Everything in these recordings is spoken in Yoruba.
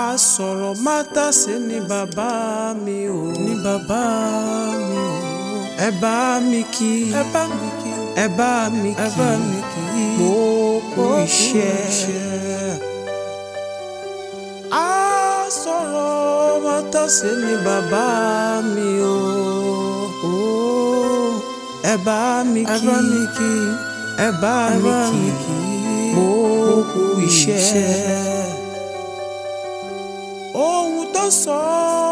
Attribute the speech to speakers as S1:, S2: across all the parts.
S1: sọ̀rọ̀ mátàsé ni bàbá mi o ni bàbá mi o ẹ bá mi kí ẹ bá mi kí ẹ bá mi kí ẹ bá mi kí gbogbo iṣẹ́. a sọ̀rọ̀ mátàsé ni bàbá mi o ẹ bá mi kí ẹ bá mi kí ẹ bá mi kí gbogbo iṣẹ́ ohun tó sọ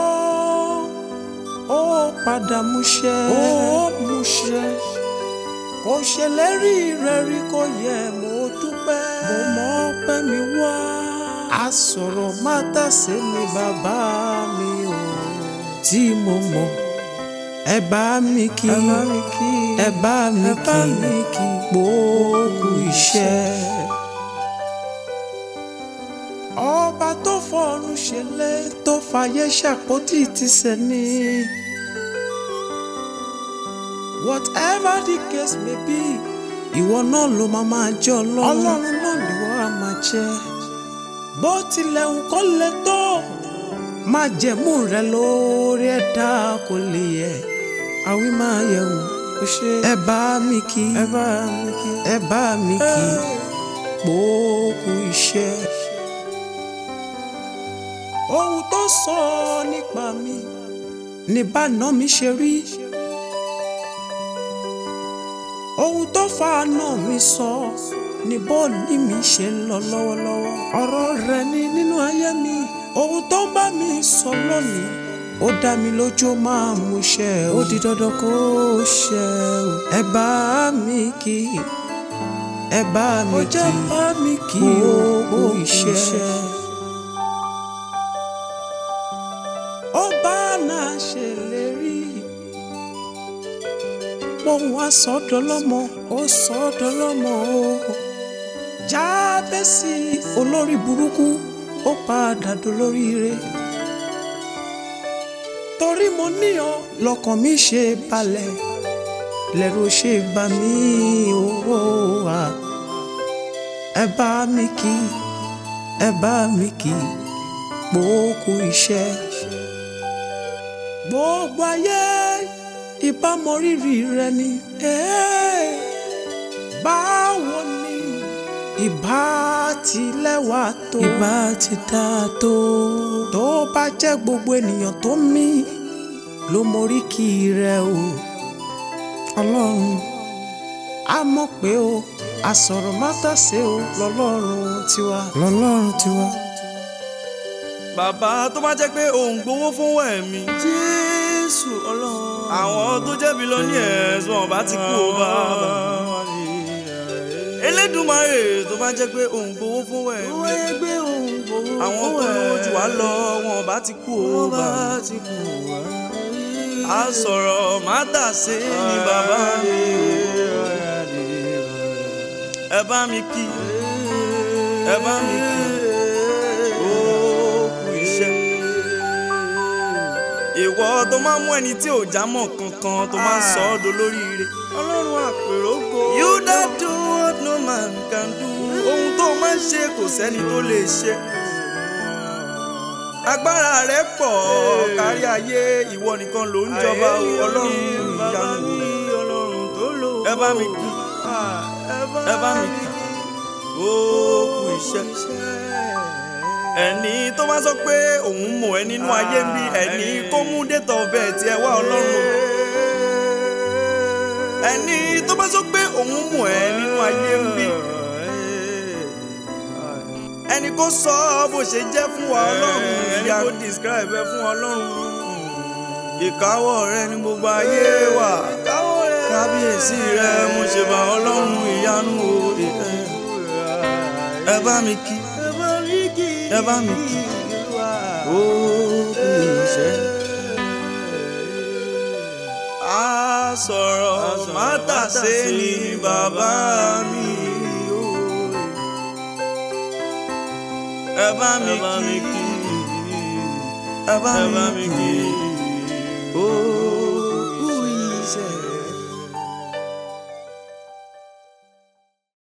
S1: ó padà múṣẹ ó múṣẹ kò ṣèlérí rẹ̀ rí kò yẹ mo dúpẹ́ mo mọ pẹ́ mi wá àsọ̀rọ̀ mátàsé ni bàbá mi o tí mo mọ̀ ẹ bá mi kí ẹ bá mi kí gbogbo iṣẹ́ ọba tó fọ̀run ṣẹlẹ̀ tó fàyè ṣàpótí ti sẹ́ni. whatever the case may be ìwọ náà ló máa máa jẹ́ ọlọ́run ọlọ́run náà ni wọ́n á máa jẹ́ bó tilẹ̀ ń kó lè tó máa jẹ̀mú rẹ lórí ẹ̀dá kò lè yẹ àwí máa yẹ wò ẹ bá mi kí ẹ bá mi kí ẹ bá mi kí gbogbo iṣẹ́ ohun tó sọ nípa mi ní báná mi ṣe rí ohun tó fa àná mi sọ ní bọ́ọ̀lì mi ṣe ń lọ lọ́wọ́lọ́wọ́ ọ̀rọ̀ rẹ̀ ni nínú ayé mi ohun tó ń bá mi sọ lónìí ó dá mi lójú máa mú ṣẹ ó di dandan kó ṣẹ o ẹ bá mi kí ẹ bá mi kí ó jẹ́ bá mi kí gbogbo iṣẹ́. ọba náà ṣèlérí pohùn asọdọlọmọ ó sọdọlọmọ o jábẹ́sì olórí burúkú ó padà dolóríire torí mo ní ọ lọ́kàn mi ṣe balẹ̀ lẹ́rù ṣe bá mi owó wa ẹ bá mi kí ẹ bá mi kí gbogbo iṣẹ́ gbogbo ayé ìbámọ rírì rẹ ni báwo ni ìbá ti lẹ́wà tó ìbá ti dá tó tó bá jẹ́ gbogbo ènìyàn tó mí ló mórí kì í rẹ o ọlọ́run a mọ̀ pé o àsọ̀rọ̀ mátàsé o lọ́lọ́run tiwa lọ́lọ́run tiwa
S2: bàbá tó bá jẹ́ pé òun gbowó fún ẹ̀mí.
S1: jésù ọlọ́run.
S2: àwọn tó jẹ̀bi lọ ní ẹ̀sùn ọ̀bá ti kú ó bàbá. elédùnmarè tó bá jẹ́ pé òun gbowó fún ẹ̀mí.
S1: owó ẹgbẹ́ òun gbowó
S2: àwọn tó lówó jù wá lọ wọn ọ̀bá ti kú ó bàbá. a sọ̀rọ̀ mátàsé ni bàbá mi. ẹ bá mi kí ẹ bá mi kí ìwọ tó máa mú ẹni tí ò já mọ́ kankan tó máa ń sọ ọ́ dolóríire.
S1: ọlọ́run àpèrògo.
S2: you that do what no man can do. ohun tó máa ń ṣe kò sẹ́ni tó lè ṣe. agbára rẹ pọ̀ kárí ayé ìwọ nìkan ló ń jọba ọlọ́run ìyanu. ẹ bá mi kí ẹ bá mi kí ó kú iṣẹ́ ẹni tó bá sọ pé òun mọ̀ ẹ́ nínú ayé ń bí ẹni kó mú date of birth ẹ wá ọlọ́run ẹni tó bá sọ pé òun mọ̀ ẹ́ nínú ayé ń bí ẹni kó sọ bó ṣe jẹ́ fún wa ọlọ́run ẹni kó describe ẹ fún ọlọ́run ìkáwọ́ rẹ ní gbogbo ayé wà kábíyèsí rẹ mo ṣe bá ọlọ́run ìyanu o ẹ bá mi kí ẹ bá mi kí ó kú iṣẹ́. a sọ̀rọ̀ mátàsé ni bàbá mi o. ẹ bá mi kí ẹ bá mi kí